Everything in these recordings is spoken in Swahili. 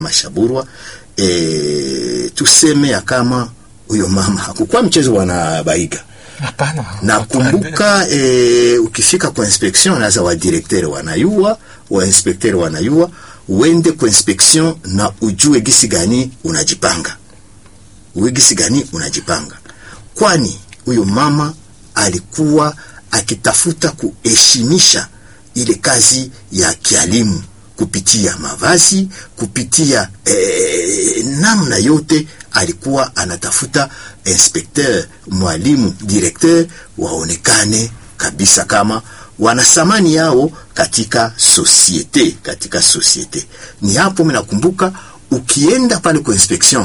Mashaburwa e, tuseme ya kama huyo mama hakukuwa mchezo wanabaiga Hapana. nakumbuka e, ukifika kwa inspection naza wa directeur wanayua wa inspecteur wanayua uende kwa inspection na ujue gisi gani unajipanga uwe gisi gani unajipanga kwani huyo mama alikuwa akitafuta kuheshimisha ile kazi ya kialimu kupitia mavazi kupitia eh, namna yote alikuwa anatafuta inspecteur mwalimu directeur waonekane kabisa kama wana thamani yao katika societe katika societe ni hapo minakumbuka ukienda pale kwa inspection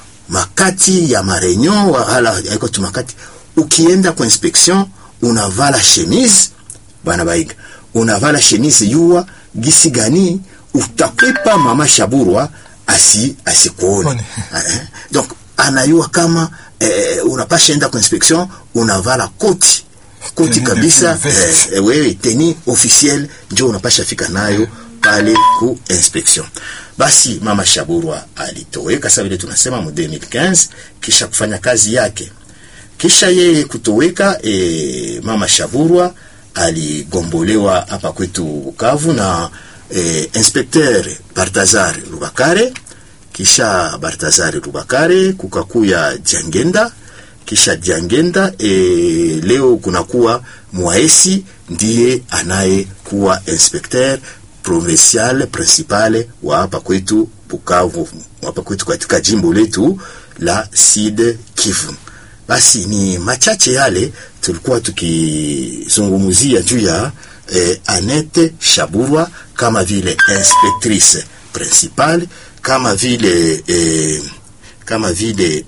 makati ya mareunion wala aiko tu makati ukienda kwa inspection unavala chemise bana baiga unavala chemise yua gisi gani utakwepa mama shaburwa asi asikuone One. Eh, donc anayua kama eh, unapasha enda kwa inspection unavala koti koti Tenue de kabisa veste. eh, wewe teni officiel njo unapasha fika nayo pale ku inspection basi mama shaburwa alitoweka sa vile tunasema mu 2015 kisha kufanya kazi yake kisha yeye kutoweka e, mama shaburwa aligombolewa hapa kwetu bukavu na e, inspecteur bartazar rubakare kisha bartazar rubakare kukakuya jangenda kisha jangenda e, leo kunakuwa mwaesi ndiye anayekuwa inspecteur provincial principal wa hapa kwetu Bukavu, hapa kwetu katika jimbo letu la Sud Kivu. Basi ni machache yale tulikuwa tukizungumzia juu ya eh, Anete Shaburwa kama vile inspectrice principale, kama vile eh, kama vile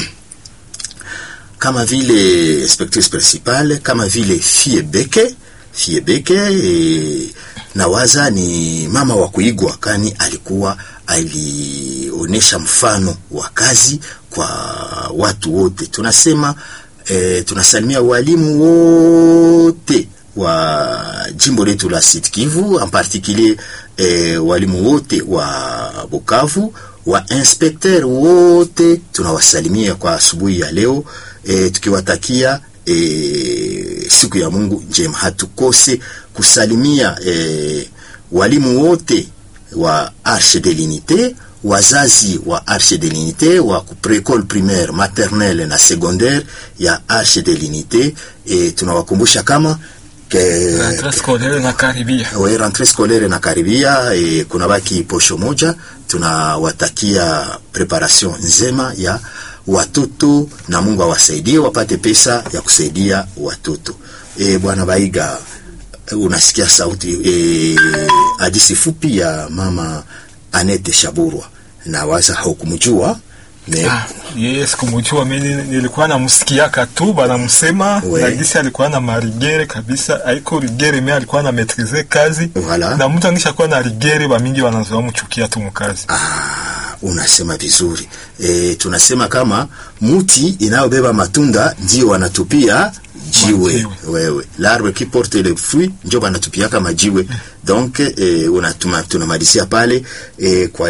kama vile inspectrice principale, kama vile fie beke fie beke e, nawaza ni mama wa kuigwa, kani alikuwa alionyesha mfano wa kazi kwa watu wote. Tunasema e, tunasalimia walimu wote wa jimbo letu la Sud Kivu, en particulier e, walimu wote wa Bukavu, wa inspecteur wote tunawasalimia kwa asubuhi ya leo e, tukiwatakia e, siku ya Mungu njema. Hatukose kusalimia e, walimu wote wa Arche de l'Unité, wazazi wa Arche de l'Unité wa précole primaire, maternelle na secondaire ya Arche de l'Unité e, tunawakumbusha kama ke, Rentrée scolaire na karibia. we rentrée scolaire na karibia e, kuna baki posho moja. Tunawatakia preparation nzema ya watoto na Mungu awasaidie wapate pesa ya kusaidia watoto. E, bwana Baiga, unasikia sauti e, hadisi fupi ya mama Anete Shaburwa na waza haukumjua me Ah, yeye sikumjua mimi, nilikuwa namsikiaka tu banamsema We. na gisi alikuwa na marigere kabisa, haiko rigere me alikuwa na metrize kazi Voilà. na mtu angishakuwa na rigere bamingi wanazoa mchukia tu mukazi. Ah, unasema vizuri e, tunasema kama muti inayobeba matunda ndio wanatupia jiwe Majiwe. wewe l'arbre qui porte le fruit ndio wanatupiaka majiwe donc e, unatuma tunamalizia pale e, kwa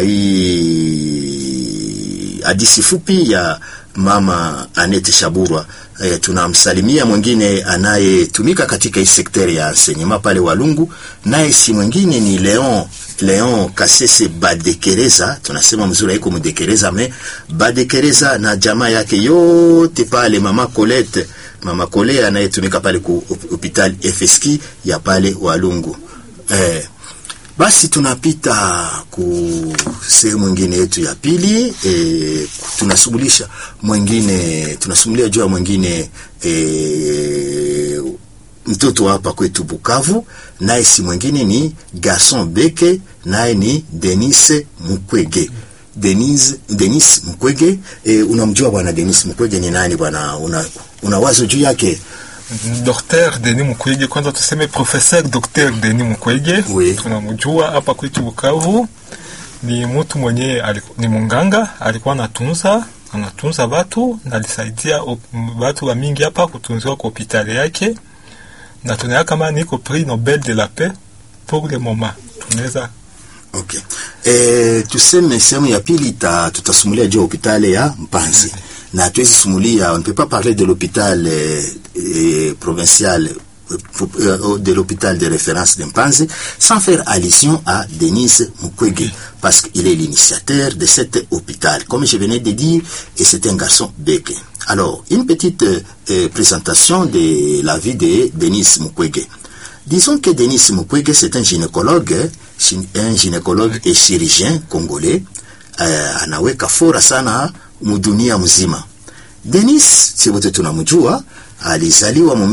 hii hadisi fupi ya mama Anete Shaburwa e, tunamsalimia mwingine anayetumika katika hii sekteri ya enseignement pale Walungu, naye si mwingine ni Leon Leon Kasese Badekereza, tunasema mzuri haiko Mudekereza me Badekereza na jamaa yake yote pale, mama Colette, mama Kole anayetumika pale ku hopital FSK ya pale Walungu eh, basi tunapita ku sehemu ingine yetu ya pili e, tunasumulisha mwingine tunasumulia juu ya mwingine e, mtoto hapa kwetu Bukavu, naye si mwingine ni Garson Beke, naye ni Denise Mukwege. Denise, Denis Mukwege e, unamjua bwana Denis Mukwege ni nani bwana? Una, una wazo juu yake? Dr. Denis Mukwege, kwanza tuseme professeur Dr. Denis Mukwege, Oui. tunamjua hapa kwetu Bukavu. Ni mtu mwenye aliku, ni munganga, alikuwa anatunza anatunza watu na alisaidia op- watu wa mingi hapa kutunziwa kwa hospitali yake, na tunaya kama niko prix Nobel de la paix pour le moment, tunaweza Okay. E, tuseme sehemu ya pili ta, tutasumulia juu ya hopitali ya Mpanzi na tuwezi sumulia, on ne peut pas parler de l'hôpital eh, eh, provincial euh, de l'hôpital de référence de Mpanzi sans faire allusion à Denise Mukwege parce qu'il est l'initiateur de cet hôpital. Comme je venais de dire, et c'est un garçon béqué. Alors, une petite euh, présentation de la vie de Denise Mukwege. Disons que Denis Mukwege, c'est un gynécologue, un gynécologue et chirurgien congolais. Uh, anaweka fora sana mudunia mzima. Denis, si wote tunamjua, alizaliwa mu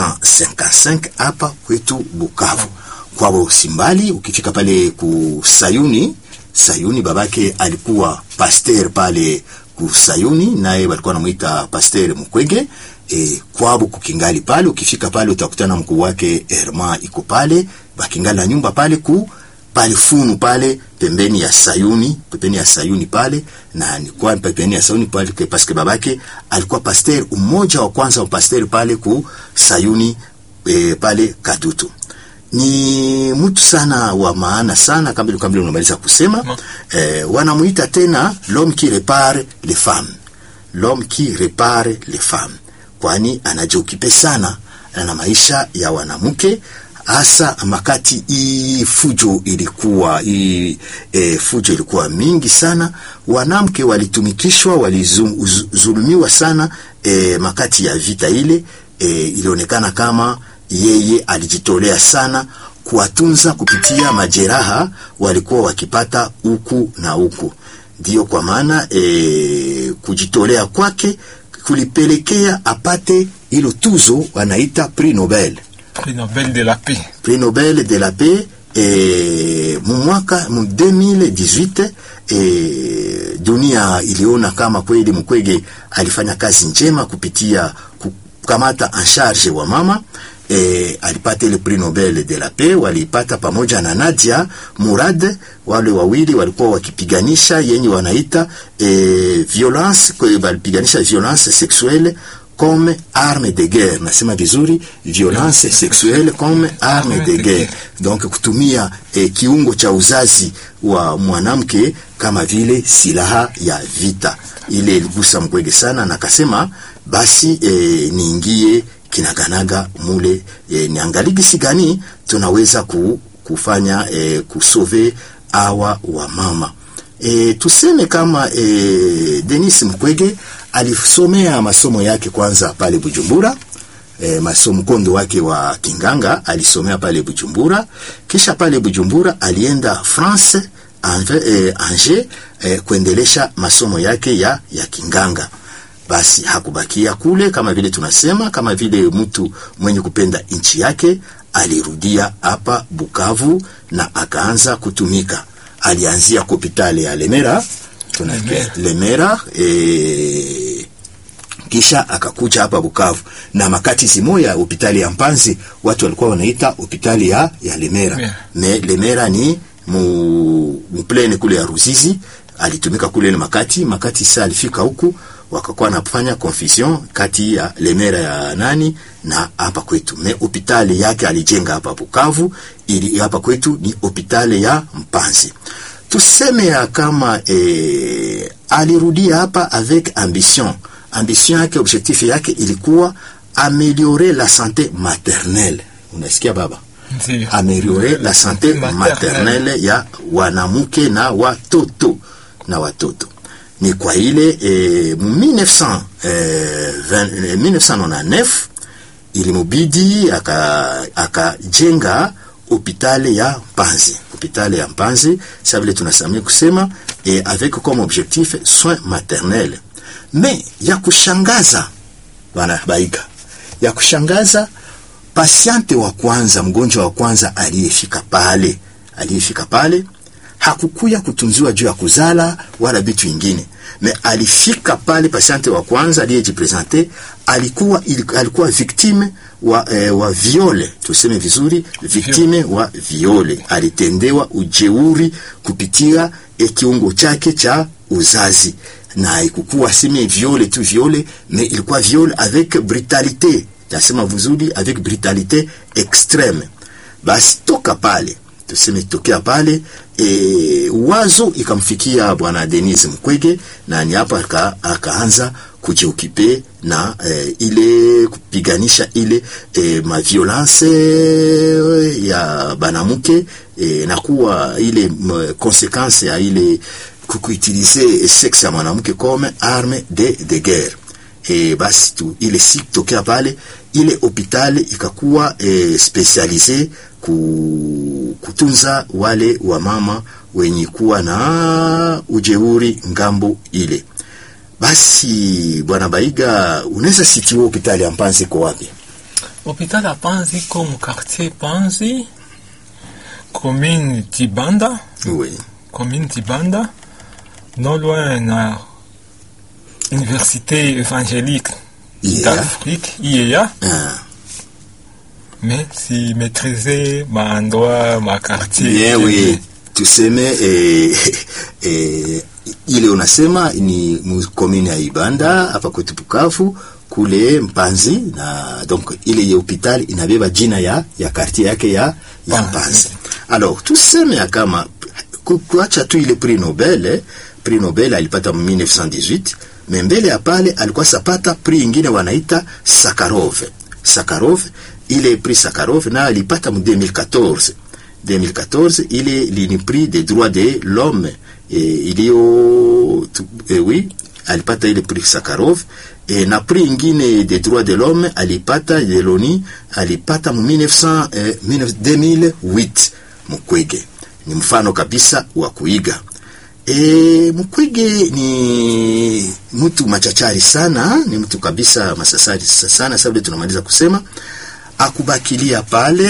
1955 hapa kwetu Bukavu. Kwao Simbali, ukifika pale ku Sayuni, Sayuni babake alikuwa pasteur pale ku Sayuni, naye walikuwa wanamuita pasteur Mukwege e, kwabo kukingali pale. Ukifika pale utakutana mkuu wake Herma iko pale, bakingali na nyumba pale ku pale funu pale pembeni ya Sayuni, pembeni ya Sayuni pale, na ni kwa pembeni ya Sayuni pale parce que babake alikuwa pasteur umoja wa kwanza wa pasteur pale ku Sayuni e, pale Kadutu. Ni mtu sana wa maana sana, kama vile kama unamaliza kusema No. eh, wanamuita tena l'homme qui répare les femmes, l'homme qui répare les femmes kwani anajiokipe sana na maisha ya wanamke hasa makati hii fujo ilikuwa hii e, fujo ilikuwa mingi sana, wanamke walitumikishwa, walizulumiwa sana e, makati ya vita ile e, ilionekana kama yeye alijitolea sana kuwatunza kupitia majeraha walikuwa wakipata huku na huku. Ndiyo kwa maana e, kujitolea kwake kulipelekea apate hilo tuzo wanaita Prix Nobel, Prix Nobel de la paix. Prix Nobel de la paix e, mu mwaka mu 2018 e, dunia iliona kama kweli Mukwege alifanya kazi njema kupitia kukamata en charge wa mama e, alipata ile Prix Nobel de la paix, waliipata pamoja na Nadia Murad. Wale wawili walikuwa wakipiganisha yenye wanaita e, violence, kwa hiyo walipiganisha violence sexuelle comme arme de guerre. Nasema vizuri, violence sexuelle comme arme de guerre, donc kutumia e, kiungo cha uzazi wa mwanamke kama vile silaha ya vita. Ile iligusa Mkwege sana, na akasema basi e, niingie kinaganaga mule e, niangalie gisi gani tunaweza ku, kufanya e, kusove awa wa mama e, tuseme kama e, Denis Mukwege alisomea masomo yake kwanza pale Bujumbura. E, masomo mkondo wake wa kinganga alisomea pale Bujumbura, kisha pale Bujumbura alienda France Angers, e, Angers e, kuendelesha masomo yake ya, ya kinganga basi hakubakia kule, kama vile tunasema, kama vile mtu mwenye kupenda nchi yake, alirudia hapa Bukavu na akaanza kutumika. Alianzia kopitale ya Lemera, tuna Lemera. Lemera e, kisha akakuja hapa Bukavu na makati zimoya hopitali ya Mpanzi watu walikuwa wanaita hopitali ya, ya Lemera Yeah. me Lemera ni mu, muplene kule ya Ruzizi alitumika kule ile makati makati. Sasa alifika huku wakakuwa nafanya confusion kati ya Lemera ya nani na hapa kwetu. Me hopitali yake alijenga hapa Bukavu, ili hapa kwetu ni hopitali ya Mpanzi. Tuseme ya kama eh, alirudia hapa avec ambition. Ambition yake, objectif yake ilikuwa améliorer la santé maternelle. Unasikia baba? Ndio. améliorer la santé Maternelle. maternelle ya wanamke na watoto na watoto ni kwa ile eh, mu 1900, eh, 20, eh, 1999 ilimubidi aka- akajenga hopitali ya Mpanzi, hopitali ya Mpanzi sa vile tunasamia kusema eh, avec comme objectif soins maternels. Mais ya kushangaza bwana Baika, ya kushangaza pasiante wa kwanza, mgonjwa wa kwanza aliyefika pale, aliyefika pale hakukuya kutunziwa juu ya kuzala wala vitu vingine, me alifika pale, pasiante wa kwanza aliyejipresente alikuwa, ili- alikuwa victime wa, eh, wa viole, tuseme vizuri, victime wa viole, alitendewa ujeuri kupitia eh, kiungo chake cha uzazi na haikukuwa seme viole tu viole, mais ilikuwa viole avec brutalité, tasema vizuri, avec brutalité extreme. Basi toka pale tuseme tokea pale e, wazo ikamfikia bwana Denis Mukwege na ni hapa aka, akaanza kujiokipe na e, ile kupiganisha ile e, maviolence ya banamuke e, na kuwa ile konsekanse ya ile kukuutilize sexe ya mwanamke comme arme de, de guerre e, basi tu ile si tokea pale ile hospitali ikakuwa e, specialize ku, kutunza wale wa mama wenye kuwa na ujeuri ngambo ile. Basi bwana Baiga, unaweza situe hospitali ya Mpanzi iko wapi? Hospitali ya Panzi iko mu quartier Panzi, commune Tibanda, Oui. commune Tibanda, non loin na Université évangélique Yeah. d'Afrique, IEA, Ah. mais si maîtriser ma endroit, ma quartier. Bien, oui. Tuseme eh, eh, ile unasema ni mu- komini ya Ibanda hapa kwetu Bukavu kule Mpanzi na donc ile ya hospitali inabeba jina ya ya quartier yake ya ya Mpanzi. Mpanzi. Alors tuseme ya kama ku- kuacha tu ile prix Nobel eh, prix Nobel alipata mu 1918 mais mbele ya pale alikuwa sapata prix ingine wanaita Sakharov. Sakharov ile prix Sakharov na alipata mu 2014 2014 ile lini prix des droits de l'homme eh, iliyo tu- eh, oui alipata ile prix Sakharov eh, na prix ingine des droits de l'homme alipata Yeloni alipata mu 1900 eh, 2008 Mukwege ni mfano kabisa wa kuiga E, Mukwege ni mtu machachari sana, ni mtu kabisa masasari sana. Sababu tunamaliza kusema akubakilia pale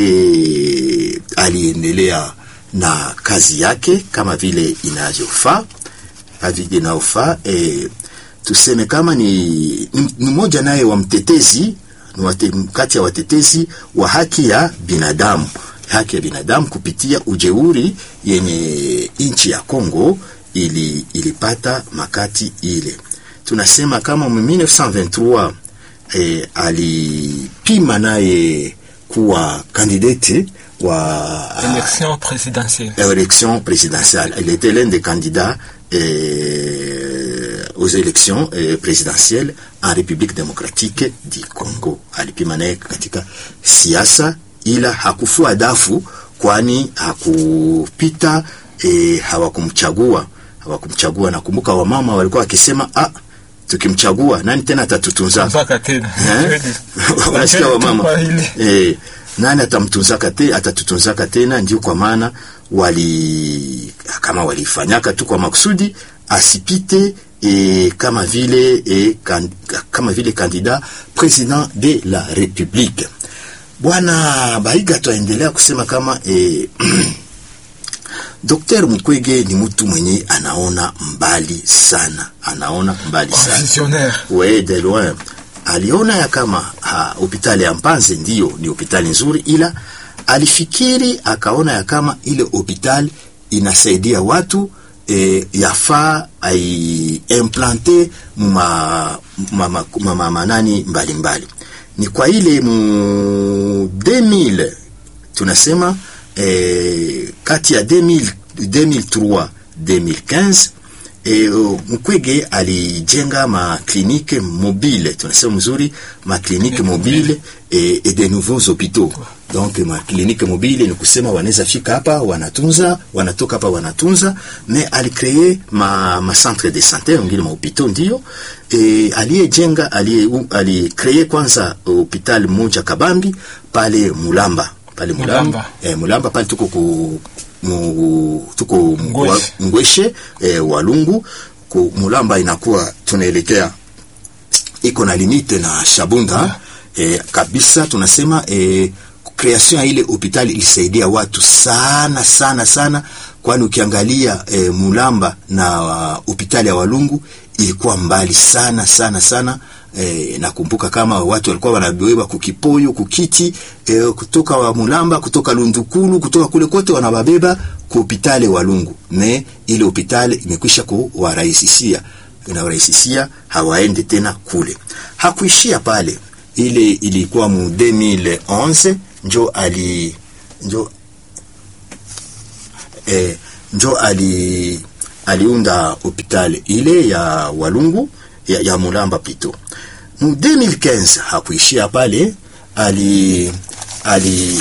e, aliendelea na kazi yake kama vile inavyofaa vile inayofaa. E, tuseme kama ni, ni, ni mmoja naye wa mtetezi ni wate, kati ya watetezi wa haki ya binadamu haki ya binadamu kupitia ujeuri yenye nchi ya Kongo ili, ilipata makati ile. Tunasema kama mu 1923 eh, alipima naye kuwa kandidati wa Élection présidentielle. élection présidentielle. Il était l'un des candidats euh, aux élections euh, présidentielles en République démocratique du Congo. Alipima naye katika siasa, ila hakufua dafu, kwani hakupita e, hawakumchagua hawakumchagua. Nakumbuka wamama walikuwa wakisema ah, tukimchagua nani tena atatutunza Mpaka tena. Eh? Unasikia wamama eh, nani atamtunzaka te, atatutunzaka tena? Ndio kwa maana wali kama walifanyaka tu kwa makusudi asipite e, kama vile e, kan, kama vile kandida president de la republique. Bwana Baiga twaendelea kusema kama e, Dr. Mukwege ni mtu mwenye anaona mbali sana, anaona mbali sana Visionnaire. we de loin aliona ya kama ha, hospitali ya Mpanze ndiyo ni hospitali nzuri, ila alifikiri akaona ya kama ile hospitali inasaidia watu e, yafaa aiimplante ma, ma, ma, ma, ma, manani mbalimbali. Ni kwa ile mu 2000 tunasema eh, kati ya 2000, 2003 2015 E, Mukwege alijenga maklinike mobile, tunasema mzuri, maklinike mobile e, e de nouveaux hôpitaux. Donc maklinike mobile ni kusema wanaweza fika hapa wanatunza, wanatoka hapa wanatunza, mais alicree ma, ma centre de santé wengine mahopitau ndio e, aliyejenga alicree kwanza hospitali moja Kabambi pale Mulamba pale Mulamba, Mulamba. E, Mulamba pale tuko ku mu, tuko Ngweshe. Ngweshe e, Walungu ku Mulamba inakuwa tunaelekea iko na limite na Shabunda e, kabisa tunasema e, creation ya ile hospitali ilisaidia watu sana sana sana, kwani ukiangalia e, Mulamba na hospitali ya Walungu ilikuwa mbali sana sana sana. E, nakumbuka kama watu walikuwa wanabebwa kukipoyo kukiti e, kutoka wa Mulamba kutoka Lundukulu kutoka kule kote wanababeba ku hospitali Walungu, ne ile hospitali imekwisha kuwarahisishia inawarahisishia hawaende tena kule. Hakuishia pale, ile ilikuwa mu 2011 njo ali njo eh, njo ali aliunda hopital ile ya Walungu ya, ya Mulamba pito mu 2015 hakuishia pale, ali ali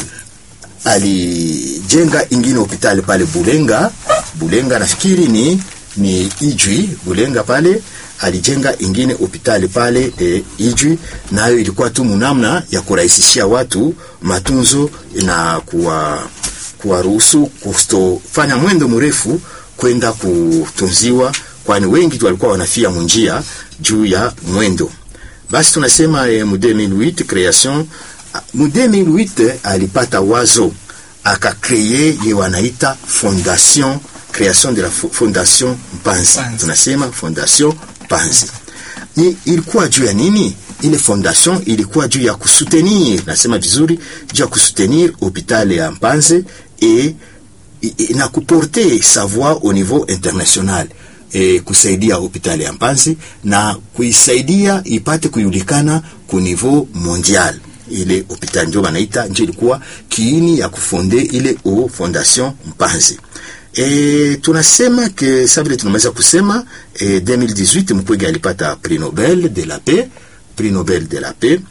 alijenga ingine hospitali pale Bulenga. Bulenga nafikiri ni ni Ijwi Bulenga pale alijenga ingine hospitali pale e, Ijwi, nayo ilikuwa tu munamna ya kurahisishia watu matunzo na kuwa kuwaruhusu kustofanya mwendo mrefu kwenda kutunziwa, kwani wengi tu walikuwa wanafia munjia juu ya mwendo. Basi tunasema eh, mu 2008 creation mu 2008 alipata wazo akakreye ye wanaita fondation création de la fondation Mpanzi. Mpanzi. Tunasema fondation Mpanzi ni ilikuwa juu ya nini? Ile fondation ilikuwa juu ya kusutenir, nasema vizuri, juu ya kusutenir hopital ya Mpanzi et et- na kuporte sa voix au niveau international e, kusaidia hospitali ya Mpanzi na kuisaidia ipate kujulikana ku niveau mondial. Ile hospitali ndio wanaita, ndio ilikuwa kiini ya kufonde ile o fondation Mpanzi. E, tunasema ke sa vile tunaweza kusema e, 2018 Mukwege alipata prix Nobel de la paix, prix Nobel de la paix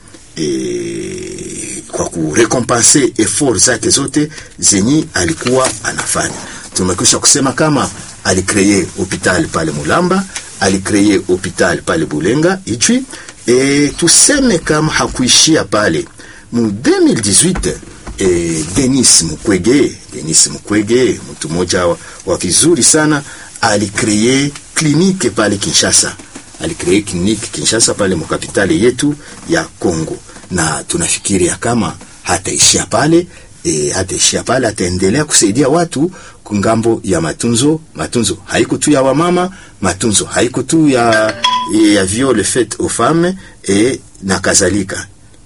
e, kwa kurekompanse effort zake zote zenye alikuwa anafanya. Tumekwisha kusema kama alikreye hopital pale Mulamba, alikreye hopital pale Bulenga Ichwi. E, tuseme kama hakuishia pale mu 2018 e, Denis Mukwege, Denis Mukwege mtu mmoja wa, wa vizuri sana alikreye klinike pale Kinshasa alikree kliniki Kinshasa pale mkapitali yetu ya Kongo, na tunafikiria kama hataishia pale e, hataishia pale, ataendelea kusaidia watu kungambo ya matunzo. Matunzo haiko tu ya wamama, matunzo haiko tu ya, ya viol fait aux femmes e, na kadhalika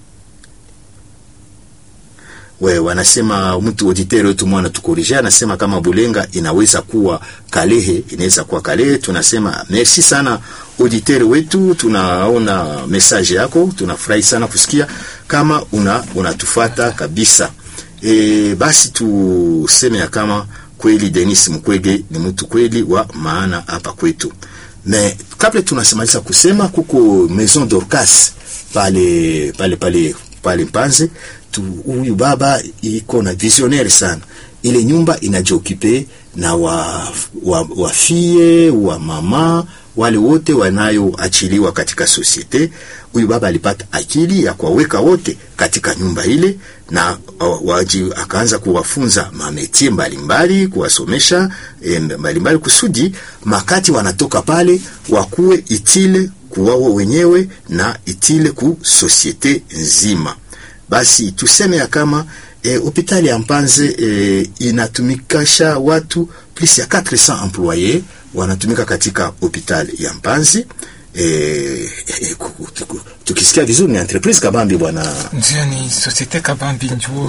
we wanasema mtu auditeur wetu mwana tukorije, anasema kama Bulenga inaweza kuwa Kalehe, inaweza kuwa Kalehe. Tunasema merci sana auditeur wetu, tunaona message yako, tunafurahi sana kusikia kama una unatufata kabisa. E, basi tuseme ya kama kweli Denis Mukwege ni mtu kweli wa maana hapa kwetu. Me kabla tunasemaliza kusema kuko Maison Dorcas pale pale pale pale Mpanze tu, huyu baba iko na visionnaire sana. Ile nyumba inajiokipe na wa, wa, wa fie wa mama wale wote wanayoachiliwa katika sosiete. Huyu baba alipata akili ya kuwaweka wote katika nyumba ile na uh, waji, akaanza kuwafunza mametie mbalimbali, kuwasomesha eh, mbalimbali kusudi makati wanatoka pale wakuwe itile kuwao wenyewe na itile ku sosiete nzima. Basi tuseme ya kama hospitali eh, ya Mpanze eh, inatumikasha watu plus ya 400 employés wanatumika katika hospitali ya Mpanzi. Eh, eh, tukisikia vizuri ni entreprise kabambi bwana, ndio ni societe kabambi njuo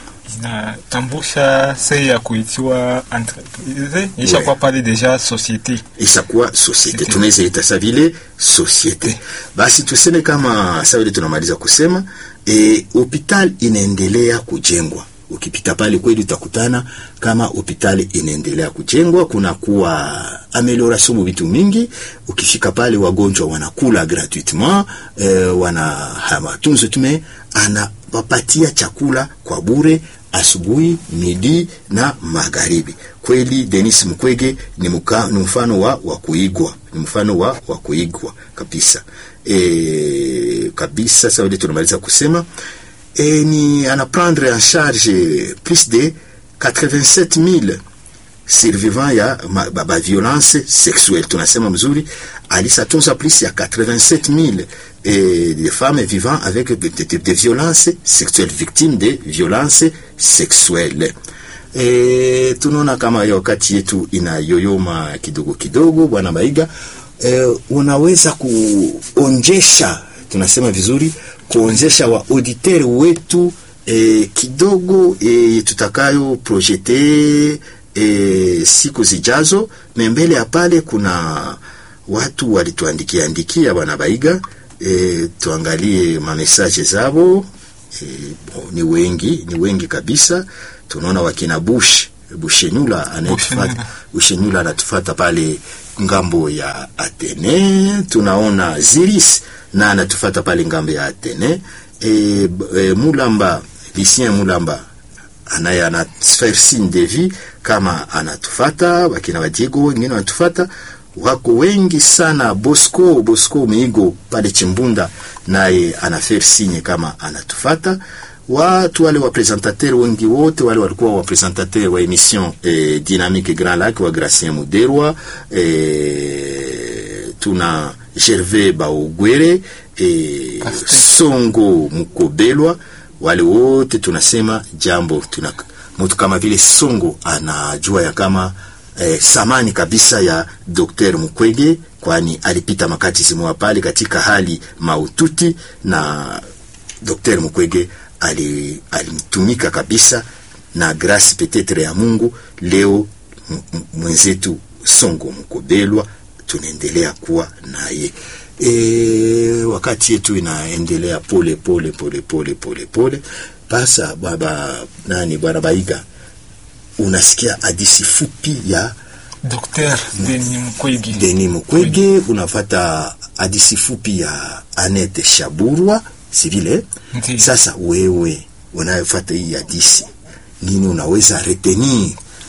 inatambusha sei ya kuitiwa entreprise ishakuwa Ouais. pale deja societe isakuwa societe, Societe. tunaweza ita sa vile societe. Basi tuseme kama sa vile tunamaliza kusema eh, hospitali inaendelea kujengwa. Ukipita pale kweli utakutana kama hospitali inaendelea kujengwa, kuna kuwa amelioration vitu mingi. Ukifika pale wagonjwa wanakula gratuitement, eh, wana matunzo tume anawapatia chakula kwa bure asubuhi, midi na magharibi. Kweli Denis Mukwege ni, muka, ni mfano wa, wa kuigwa, ni mfano wa, wa kuigwa kabisa e, kabisa. Sasa vile tunamaliza kusema e, ni anaprendre en charge plus de 87000 survivant ya ma, ba, ba violence sexuelle tunasema mzuri, alisatunza plus ya 87000 eh, de femmes vivant avec de, de, de, de violences sexuelles victimes de violences sexuelles. E, tunaona kama ya wakati yetu inayoyoma kidogo kidogo, bwana Baiga. E, unaweza kuonjesha, tunasema vizuri, kuonjesha wa auditeur wetu e, kidogo e, tutakayo projete e, siku zijazo. Mbele ya pale kuna watu walituandikia andikia bwana Baiga. E, tuangalie mamesaje zabo. E, bon, ni wengi ni wengi kabisa. Tunaona wakina Bush Bushenyula anayetufata Bushenyula. Bushenyula anatufata pale ngambo ya Atene. Tunaona Ziris na anatufata pale ngambo ya Atene. E, b- e, Mulamba Lucien Mulamba anaye ana faire signe de vie kama anatufata, wakina Wadiego wengine wanatufata, wako wengi sana. Bosco Bosco Miigo pale Chimbunda naye ana faire signe kama anatufata. Watu wale wapresentateur wengi wote wale walikuwa wapresentateur wa emission eh, Dynamique Grand Lac wa Gracien Muderwa eh, tuna Gervais Baogwere eh, Pasteur. Songo Mukobelwa, wale wote tunasema jambo. Tuna mtu kama vile Songo anajua ya kama eh, samani kabisa ya Dr. Mukwege, kwani alipita makati zimoa pale katika hali maututi na Dr. Mukwege ali- alimtumika kabisa na grâce peut-être ya Mungu. Leo m- m- mwenzetu Songo Mkobelwa tunaendelea kuwa naye e, wakati yetu inaendelea pole pole pole pole pole pole. Pasa baba nani, bwana Baiga, unasikia hadisi fupi ya Dr. Denis Mukwege. Denis Mukwege, unafata hadisi fupi ya Annette Shaburwa, si vile? Ndiyo. Sasa wewe unayofata hii hadisi, nini unaweza retenir?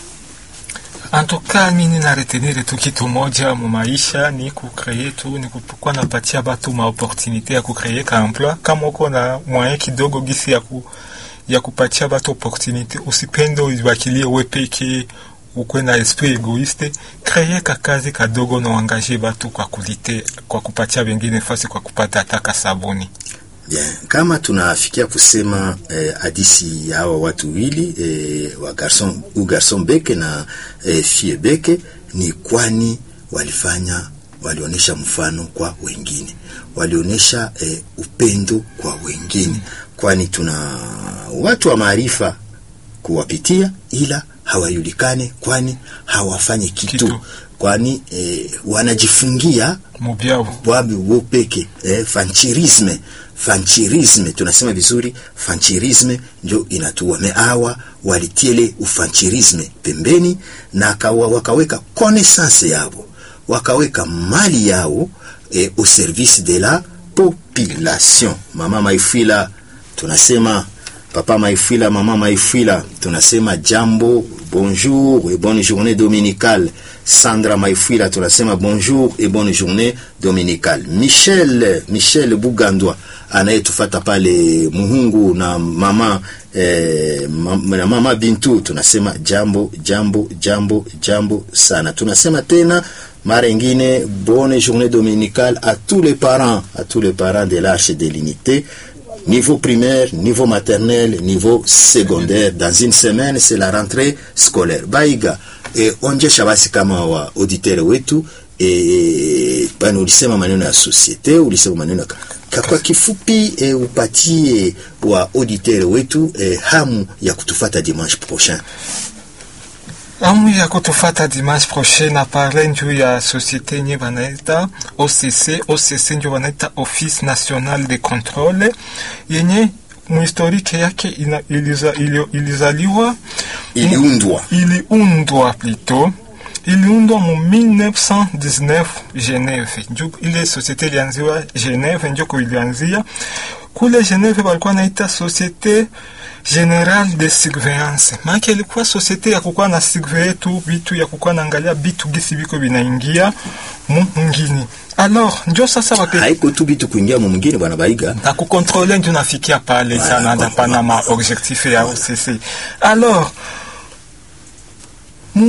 Antuka mimi na retenir tu kitu moja mu maisha ni kukreye tu ni kukuwa napatia batu ma opportunité ya kukreye ka emploi kama uko na moyen kidogo gisi ya ku ya kupatia batu opportunité usipende uibakilie we peke ukwe na esprit egoiste kreye ka kazi kadogo na uangaje batu kwa kulite kwa kupatia wengine fasi kwa kupata ataka sabuni Bien, kama tunafikia kusema eh, hadisi ya hawa watu wili eh, wa garson u garson beke na eh, fie beke ni kwani walifanya walionyesha mfano kwa wengine, walionyesha eh, upendo kwa wengine, kwani tuna watu wa maarifa kuwapitia, ila hawajulikane, kwani hawafanye kitu, Kitu. kwani eh, wanajifungia mubyabo bwabi wo peke eh, fanchirisme fanchirisme tunasema vizuri fanchirisme njo inatua me awa walitiele ufanchirisme pembeni na kawa, wakaweka connaissance yabo wakaweka mali yao eh, au service de la population mama maifila tunasema papa maifila mama maifila tunasema jambo bonjour et bonne journée dominicale sandra maifila tunasema bonjour et bonne journée dominicale michel michel bugandwa anayetufata pale muhungu na mama eh, ma, na mama bintu tunasema jambo jambo jambo jambo sana tunasema tena mara ingine bonne journée dominicale à tous les parents à tous les parents de l'arche de l'unité niveau primaire, niveau maternel, niveau secondaire. Dans une semaine, c'est la rentrée scolaire. Baiga, e, onjesha basi kama wa auditeur wetu e, bana ulisema maneno ya societe, ulisema maneno ya ka- kwa kifupi e, upatie wa auditeur wetu e, hamu ya kutufata dimanche prochain. amu ya kutufata dimanche prochain na parle njuu ya societe nye banaita OCC. OCC njo banaita Office National de Controle yenye muhistorike yake ina, iliza, ilio, ilizaliwa Iliundwa iliundwa plito iliundwa mu 1919 Geneve. Njo ile societe ilianziwa Geneve, njoko ilianzia kule Geneve, balikuwa naita Societe General de Surveillance, maana ilikuwa societe ya kukuwa na surveille tu bitu ya kukuwa naangalia bitu gisi biko binaingia mu ngini. Alors njo sasa bake haiko tu bitu kuingia mu mwingine, bwana Baiga. na kukontrole ndio nafikia pale Voilà, sana voilà. pana ma objectif ya OCC. Alors mu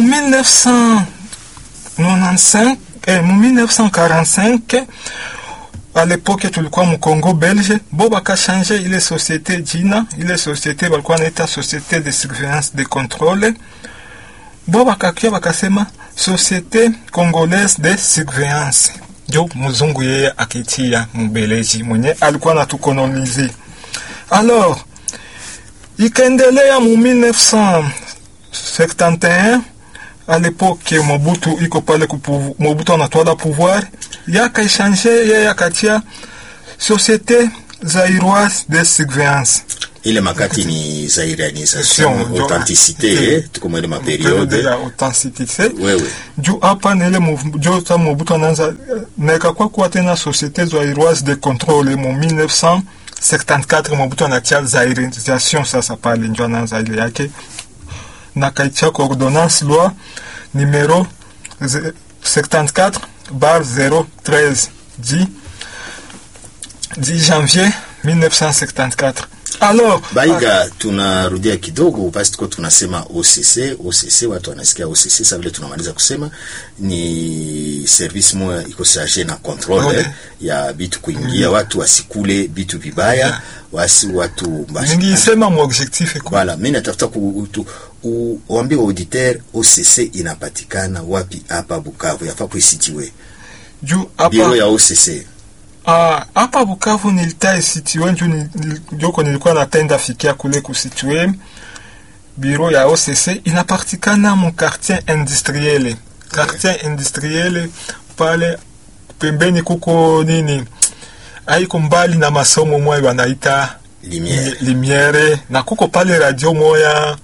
1995 eh, mu 1945 à l'époque tulikuwa mu Congo Belge, bo bakashange ile societe jina, ile societe balikuwa naita societe de surveillance de contrôle, bo bakakia bakasema societe congolaise de surveillance, njo mzungu yeye akitia mbeleji mwenye alikuwa natukolonize. Alors ikaendelea mu 1971 à l'époque Mobutu iko pale kupu, Mobutu anatwala pouvoir yakaishange yeye akatia société zairoise de surveillance ile makati ni zairianisation Ndio. authenticité Ndio. eh, tuko mwele periode maperiode ya authenticité wewe juu hapa na ile mov- jo ta Mobutu anaanza na ikakuwa kuwa tena société zairoise de contrôle mu 1974 Mobutu anatia zairisation sasa pale njo anaanza ile yake na kaitia kwa ordonnance loi numero ze- 74 bar 013 du 10 janvier 1974 alors baiga tunarudia kidogo basi tuko tunasema OCC OCC watu wanasikia OCC sasa vile tunamaliza kusema ni service moja iko charge na control Okay. eh, ya bitu kuingia watu wasikule bitu vibaya wasi watu basi ningiisema mu objectif iko Voilà, mimi natafuta ku u- uambie wa auditeur OCC inapatikana wapi hapa Bukavu, yafaa kuisitiwe juu biro hapa ya OCC. Ah, hapa Bukavu nilita situe njo ni- ni- joko nilikuwa natenda fikia kule kusitue biro ya OCC inapatikana mu quartier industriel quartier industriel pale pembeni kuko nini haiko mbali na masomo moya wanaita Lumière. limiere na kuko pale radio moya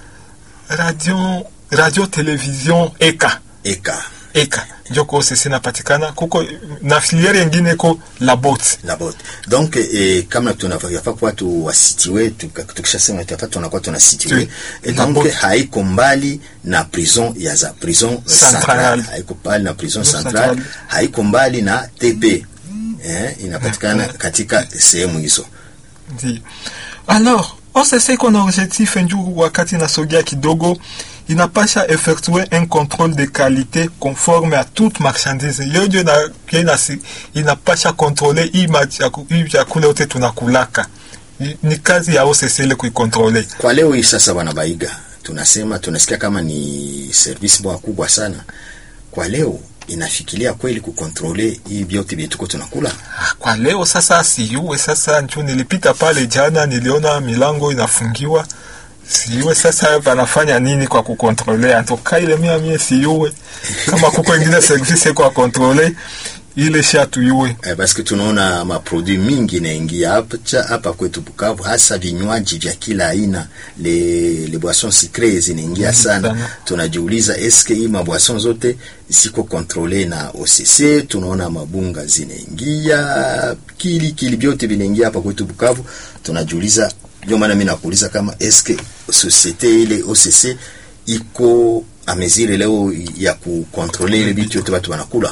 radio radio television eka Eka eka njoko OCC napatikana kuko na filiere yengine ko labot la bote. Donc eh, kama tunafaa yafaa kwa watu wasitiwe, tuka- tukishasema yafaa tunakuwa tunasitiwe. Oui. Et La donc bote. haiko mbali na prison ya za prison Centrale. centrale, haiko mbali na prison Prison centrale, centrale. haiko mbali na TP. Eh, inapatikana katika sehemu hizo. Ndi. Alors, OCC iko na objectif njuu wakati nasogea kidogo inapasha effectuer un contrôle de qualité conforme à toute marchandise yojo na, inasi, inapasha kontrole hii machaku- hii chakula yote tunakulaka Ni- ni kazi ya OCC ile kuikontrole Kwa leo hii sasa, bwana Baiga, tunasema tunasikia kama ni service bwa kubwa sana. Kwa leo inafikiria kweli kukontrole hii vyote vyetu tuko tunakula? Ah, kwa leo sasa siyuwe sasa nju nilipita pale jana niliona milango inafungiwa siyuwe sasa banafanya nini kwa kukontrole antoka ile mia mie siyuwe kama kuko ingine service kwa kontrole ile shatuyuwe Eh, parce que tunaona maproduit mingi inaingia hapa cha- hapa kwetu Bukavu, hasa vinywaji vya kila aina, le, le boissons sucrées zinaingia sana. sana. Tunajiuliza eske hii maboisson zote ziko kontrole na OCC? Tunaona mabunga zinaingia, kili kili vyote vinaingia hapa kwetu Bukavu. Tunajiuliza, ndio maana mimi nakuuliza kama eske societe ile OCC iko amezire leo ya kukontrole ile vitu yote watu wanakula.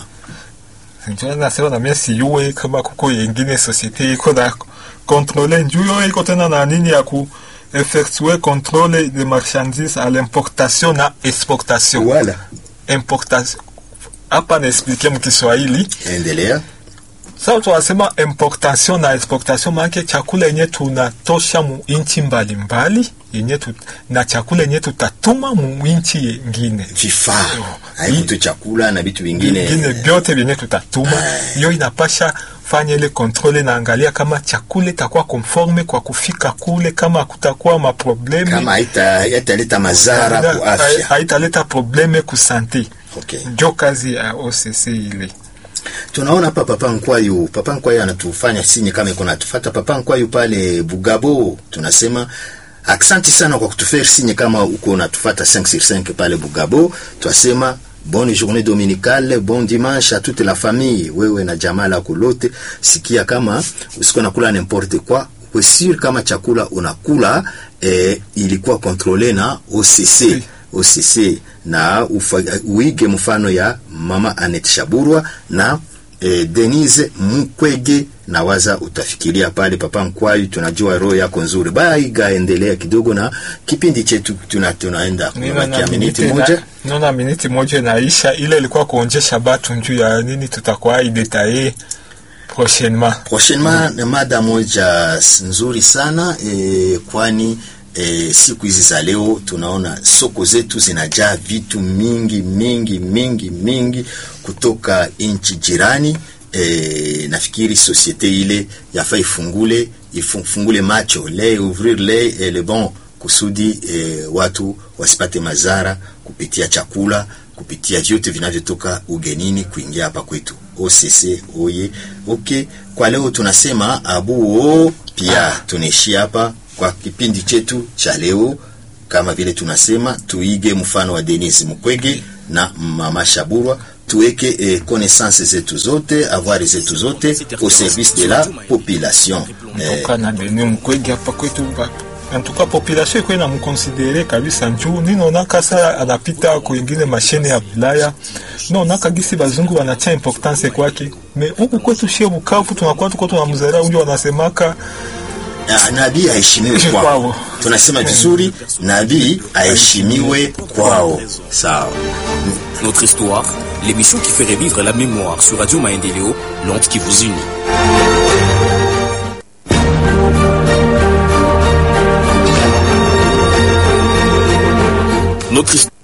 njo nasema na mie siyuwe kama kuko yengine societe iko na kontrole njuyo iko tena na nini ya ku effectuer contrôle de marchandises à l'importation na exportation Voilà. importation hapa naexplike mkiswahili Endelea. sasa tunasema importation na exportation maanake chakula yenye tunatosha mu inchi mbalimbali yenye tu, na chakula yenye tutatuma mu inchi yengine vifaa Yo. haiko tu chakula na vitu vingine vingine vyote vyenye tutatuma hiyo inapasha fanya ile kontrole naangalia kama chakula itakuwa conforme kwa kufika kule kama kutakuwa maprobleme kama haita- haitaleta madhara kwa Haita- afya. haitaleta probleme kusante Okay. njo kazi ya OCC ile Tunaona hapa Papa Nkwayu, Papa Nkwayu anatufanya sinye kama iko natufata. Papa Nkwayu pale Bugabo, tunasema aksanti sana kwa kutufaire sinye kama uko unatufata 5 sur 5 pale Bugabo. Twasema bonne journée dominicale, bon dimanche à toute la famille. Wewe na jamaa lako lote, sikia kama usiko nakula n'importe quoi uwe sûr kama chakula unakula eh, ilikuwa kontrole na OCC OCC na ufa, uige mfano ya mama Anet Shaburwa na eh, Denise Mukwege na waza utafikiria pale Papa Nkwayu, tunajua roho yako nzuri. Baiga, endelea kidogo na kipindi chetu, tuna tunaenda kubakia miniti moja. nona miniti moja inaisha ile ilikuwa kuonjesha batu njuu ya nini tutakuwa idetaye prochainement Prochainement mm. mada moja s- nzuri sana eh, kwani eh, siku hizi za leo tunaona soko zetu zinajaa vitu mingi mingi mingi mingi kutoka nchi jirani. Eh, nafikiri societe ile yafaa ifungule ifungule macho le ouvrir le et le bon kusudi eh, watu wasipate madhara kupitia chakula kupitia vyote vinavyotoka ugenini kuingia hapa kwetu. OCC oye. Okay, kwa leo tunasema abuo pia tunaishia hapa. kwa kipindi chetu cha leo, kama vile tunasema tuige mfano wa Denis Mukwege na Mama Shaburwa, tuweke eh, connaissance zetu zote avoir zetu zote au service de la population eh, ntoka na Denis Mukwege hapa kwetu ba- antuka population iko na mkonsidere kabisa njuu ninaona kasa anapita kuingine mashine ya Bulaya naona kagisi bazungu wanacha importance kwake me huku kwetu shie Bukavu tunakuwa tuko tunamzalia unjo wanasemaka Ah, nabii aheshimiwe kwao. Kwao. Tunasema vizuri, nabii aheshimiwe kwao. Sawa. Notre histoire, l'émission qui fait revivre la mémoire sur Radio Maendeleo, l'onde qui vous unit. Notre histoire.